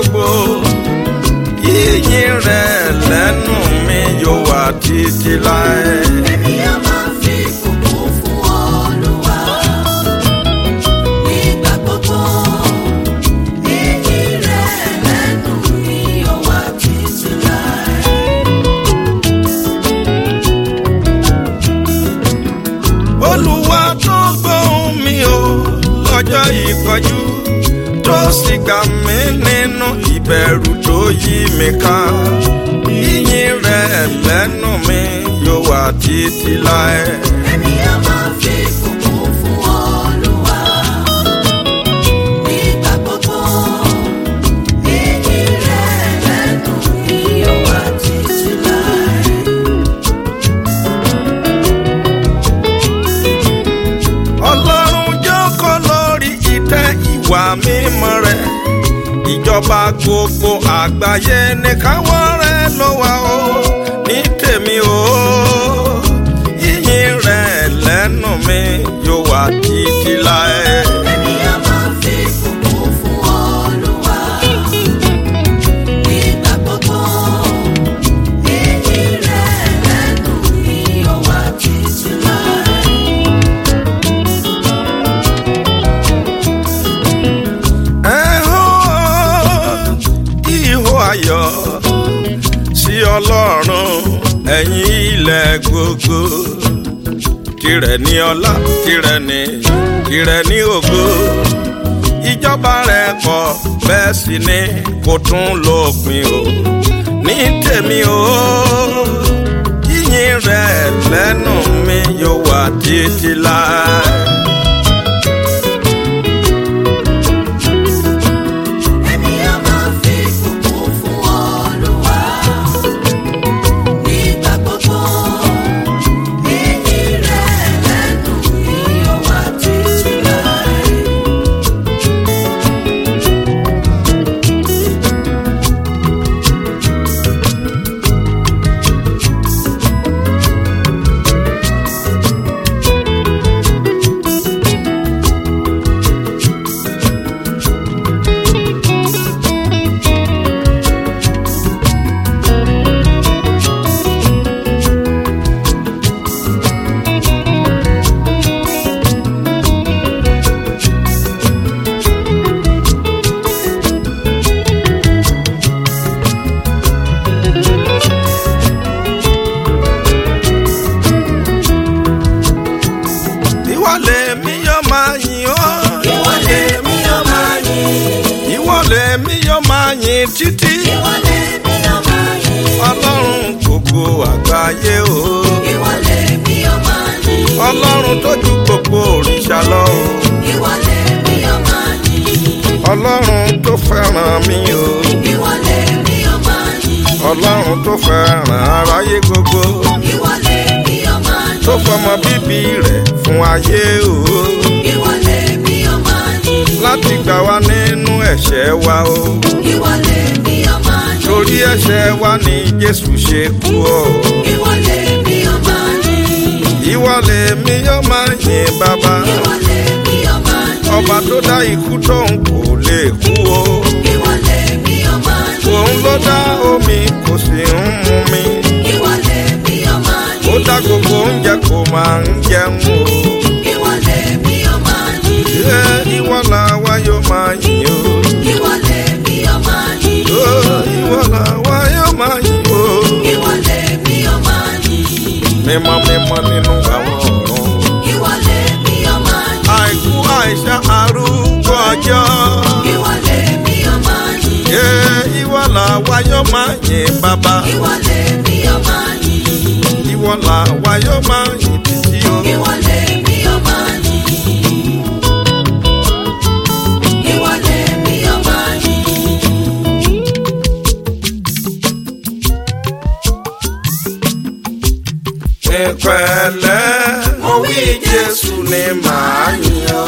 gbogbo yíyìn rẹ̀ lẹ́nu mi yóò wà títí láé. Èmi á máa fi ìbùkún fún Olúwa nígbà gbogbo. Ìyìn rẹ̀ lẹ́nu mi yóò wà títí láé. olúwa tó gbóhùn mi o lọ́jọ́ ìpọ́jú tó sì gbà mí nínú ìbẹ̀rù tó yí mi ká yíyìn rẹ̀ lẹ́nu mi yóò wà títí láé. Èmi á máa fi ìbùkún fún Olúwa nígbà gbogbo. Ìyìn rẹ̀ lẹ́nu mi yóò wà títí láé. ọlọ́run jókòó lórí ìtẹ́ ìwà mímọ́ rẹ̀ ìjọba gbogbo àgbáyé ní káwọ́ rẹ̀ ló wà ó ní tèmi o yíyìn rẹ̀ lẹ́nu mi yóò wà títí láé. Èmi á máa fi ìbùkún fún Olúwa nígbà gbogbo. Ìyìn rẹ̀ lẹ́nu mi yóò wà títí láé. ẹ̀hún ihò ayọ̀ sí ọlọ́run ẹ̀yin ilẹ̀ gbogbo tirẹ̀ ní ọlá tirẹ̀ ní tirẹ̀ ní ògo ìjọba rẹ̀ pọ̀ bẹ́ẹ̀ sì ni kò tún lópin o ní tèmi o yíyìn rẹ̀ lẹ́nu mi yóò wà títí láé. Èmi á máa fi ìbùkún fún Olúwa nígbà gbogbo. Ìyìn rẹ̀ lẹ́nu mi yóò wà títí láé. ìwọ lèmi yóò máa yìn ọ́. Ìwọ lèmi yóò máa yìn. ìwọ lèmi yóò máa yìn títí. Ìwọ lèmi yóò máa yìn. ọlọ́run gbogbo àgbáyé o. Ìwọ lèmi yóò máa yìn. ọlọ́run tó ju gbogbo òrìṣà lọ o. Ìwọ lèmi yóò máa yìn. ọlọ́run tó fẹ́ràn mi o. Ìwọ lèmi yóò máa yìn. ọlọ́run tó fẹ́ràn aráyé gbogbo. Ìwọ lèmi yóò máa yìn. tó fọmọ bíbí rẹ̀ fún ayé o. Ìwọ lèmi yóò máa yìn. láti gbà wá nínú ẹ̀ṣẹ̀ wa o. Ìwọ lèmi yóò máa yìn. torí ẹ̀ṣẹ̀ wa ni jésù ṣe kú o. Ìwọ lèmi yóò máa yìn. ìwọ lèmi yóò máa yìn bàbá. Ìwọ lèmi yóò máa yìn. ọba tó dá ikú tóun kò lè kú o. Ìwọ lèmi yóò máa yìn. òun ló dá omi kò sì ń mu mi. Ìwọ lèmi yóò máa ó yìn. dá gbogbo oúnjẹ kò máa ń jẹun o. Ìwọ lèmi yóò máa yìn. ṣé ìwọ làwa yóò máa yìn o. Ìwọ lèmi yóò máa yìn. ó ìwọ làwa yóò máa yìn o. Ìwọ lèmi yóò máa yìn. mímọ́ mímọ́ nínú àwọn ọ̀run. Ìwọ lèmi yóò máa yìn. àìkú àìsàn arúgbó ọjọ́. Ìwọ lèmi yóò máa yìn. ṣé ìwọ làwa yóò máa yìn bàbá. Ìwọ lèmi yóò máa yìn. ìwọ làwa yóò máa yìn títí o. Ìwọ lèmi yóò máa yìn. Ìwọ lèmi yóò máa yìn. ìpẹ̀lẹ́ mo wí jésù ni màá yìn ọ́.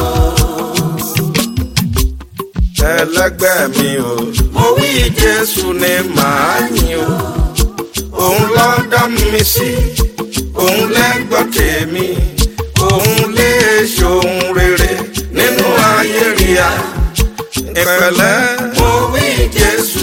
ẹlẹgbẹ́ mi o mo wí jésù ni màá yìn ọ́. òun ló dá mi sí òun lẹ́gbọ́n tèmi òun lè ṣohun rere nínú ayé ríà. ìpẹ̀lẹ́ mo wí jésù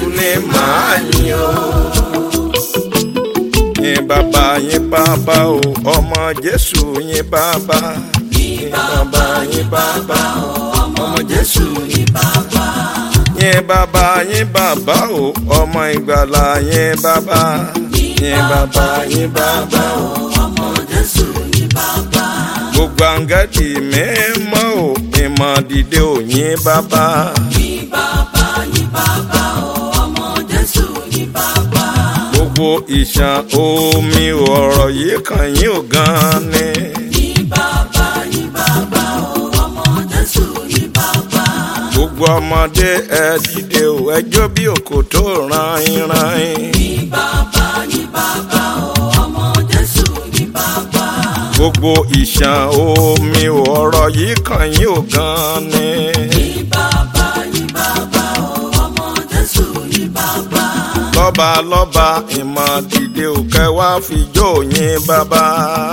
bàbá o ọmọ jésù yín bàbá. Yìn bàbá yìn bàbá o ọmọ Jésù yìn bàbá. yín bàbá yín bàbá o ọmọ ìgbàlà yín bàbá. yín bàbá yín bàbá o. ọmọ Jésù yìn bàbá. gbogbo àǹgẹ́dì mímọ́ o ìmọ̀ dìde ò yín bàbá. Yìn bàbá yìn bàbá o ọmọ Jésù yìn bàbá. gbogbo ìṣàn omi ọ̀rọ̀ yìí kàn yín ò gan ni. Yìn bàbá yìn bàbá o ọmọ Jésù yìn bàbá. gbogbo ọmọdé ẹ dìde o ẹjọ́ bí òkò tó ran ìran yín. Yìn bàbá yìn bàbá o ọmọ Jésù yìn bàbá. gbogbo ìṣàn omi ọ̀rọ̀ yìí kàn yín ò gan ni. Yìn bàbá yìn bàbá o ọmọ Jésù yìn bàbá. lọ́ba lọ́ba ìmọ̀ dìde ò kẹ́ wá fi jó yín bàbá.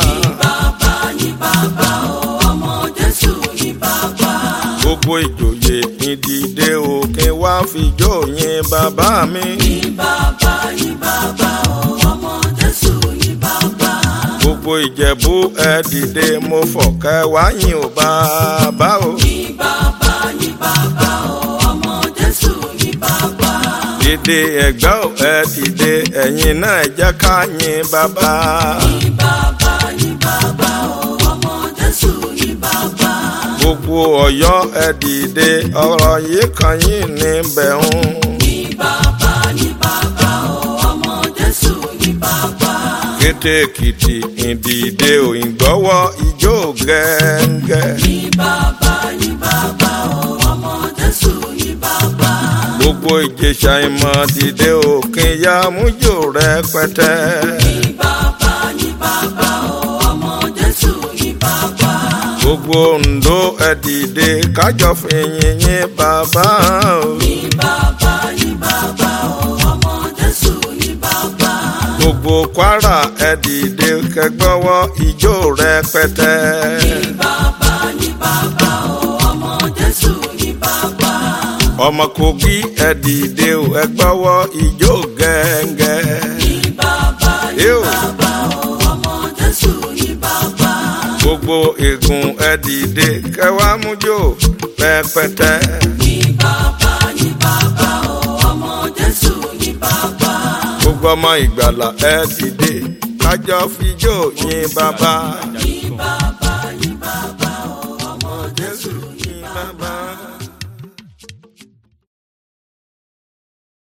Bàbá yìn bàbá o ọmọ Jésù yìn bàbá. gbogbo ìjòyè ìdìde ò kí wá fi jó yín bàbá mi. Yìn bàbá yìn bàbá o ọmọ Jésù yìn bàbá. gbogbo ìjẹ̀bú ẹ dìde mo fọ̀kẹ́ wá yín ò bàbá o. Yìn bàbá yìn bàbá o ọmọ Jésù yìn bàbá. dìde ẹ̀gbá ò ẹ dìde ẹ̀yin náà ẹ jẹ́ ká yín bàbá. Yìn bàbá yìn bàbá o ọmọ Jésù yìn bàbá. gbogbo ọ̀yọ́ ẹ dìde ọ̀rọ̀ yìí kan yín níbẹ̀ ń. Yìn bàbá yìn bàbá o ọmọ Jésù yìn bàbá. kété èkìtì ìdìde òyìnbọ́wọ́ ijó gẹ́ngẹ́. Yìn bàbá yìn bàbá o ọmọ Jésù yìn bàbá. gbogbo ìjẹsà ìmọ̀ dìde òkè ya mújò rẹpẹtẹ. Yìn bàbá yìn bàbá o ọmọ Jésù yìn bàbá. gbogbo Oǹdó ẹ dìde kájọ fìyìn yín bàbá o. Yìn bàbá yìn bàbá o ọmọ Jésù yìn bàbá. gbogbo Kwara ẹ dìde kẹgbọ́wọ́ ijó rẹpẹtẹ. Yìn bàbá yìn bàbá o ọmọ Jésù yìn bàbá. ọmọ Kogi ẹ dìde o ẹ gbọ́wọ́ ijó gẹ́ngẹ́. Yìn bàbá Ew. yìn bàbá o ọmọ Jésù yìn bàbá. gbogbo ègún ẹ dìde kẹwàá mújó rẹpẹtẹ. Yìn bàbá yìn bàbá o ọmọ Jésù yìn bàbá. gbogbo ọmọ ìgbàlà ẹ dìde kájọ fijó yín bàbá.